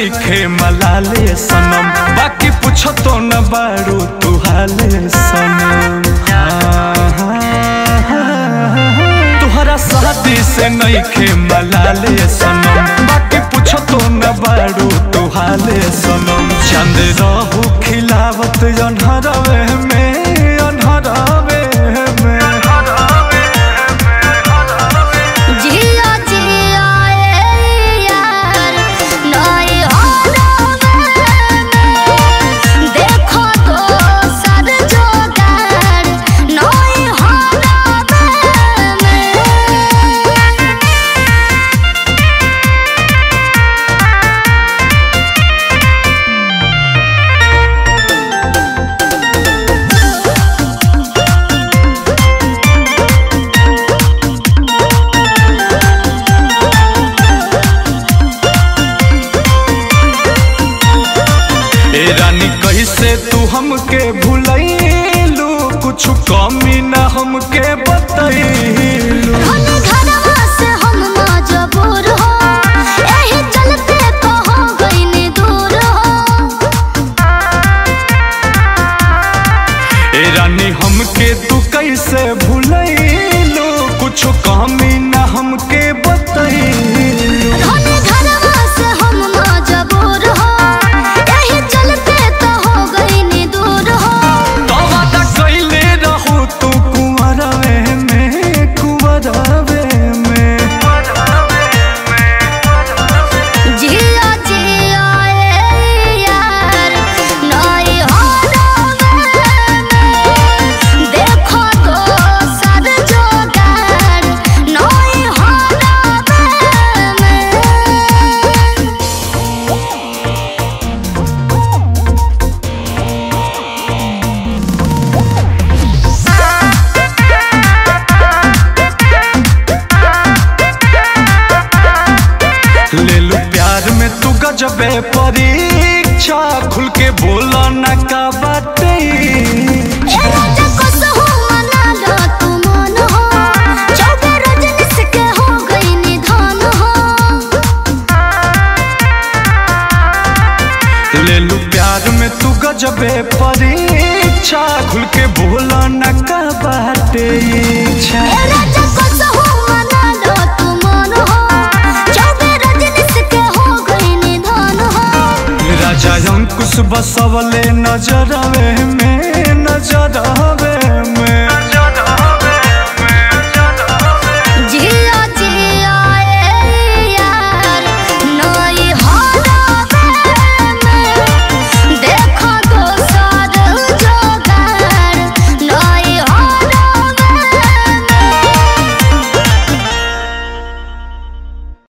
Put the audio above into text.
नईखे मलाले सनम बाकी पूछो तो न बारू तू हाले सनम हाँ, हाँ, हाँ। तुहरा शादी से नईखे मलाले सनम बाकी पूछो तो न बारू तू हाले सनम चंद रहू खिलावत अनहरवे में अनहरवे में जिया जिया ए यार नई होरवे में देखो तो सद जोगार नई होरवे में ए रानी कैसे तू हमके भूलैलू कुछ कमी ना हमके बतैलू धन घरवा से हम मजबूर हो एही चलते कहो गइनी दूर हो ए रानी हमके तू कैसे भूलैलू कुछ कमी ना हमके बतैलू धन घरवा से हम मजबूर हो एही चलते कहो गइनी दूर हो तो वादा कैले रहू तू कुंवरवे में कुंवरवे में जिया जिया ए यार नई होरवे में देखो तो सद जोगार नई होरवे में ले लू प्यार में तू गजबे परीक्षा खुल के बोला न का बातें ए राजा कसहु मना लो तू मन हो चौबे रजनीश के हो गई निधन हो ले लू प्यार में तू गजबे परीक्षा खुल के बोला न का बाटे इच्छा ए राजा कसहु मना लो तू मन हो चौबे रजनीश के हो गई निधन हो राजा अंकुश बसवले नजरवे में नजरवे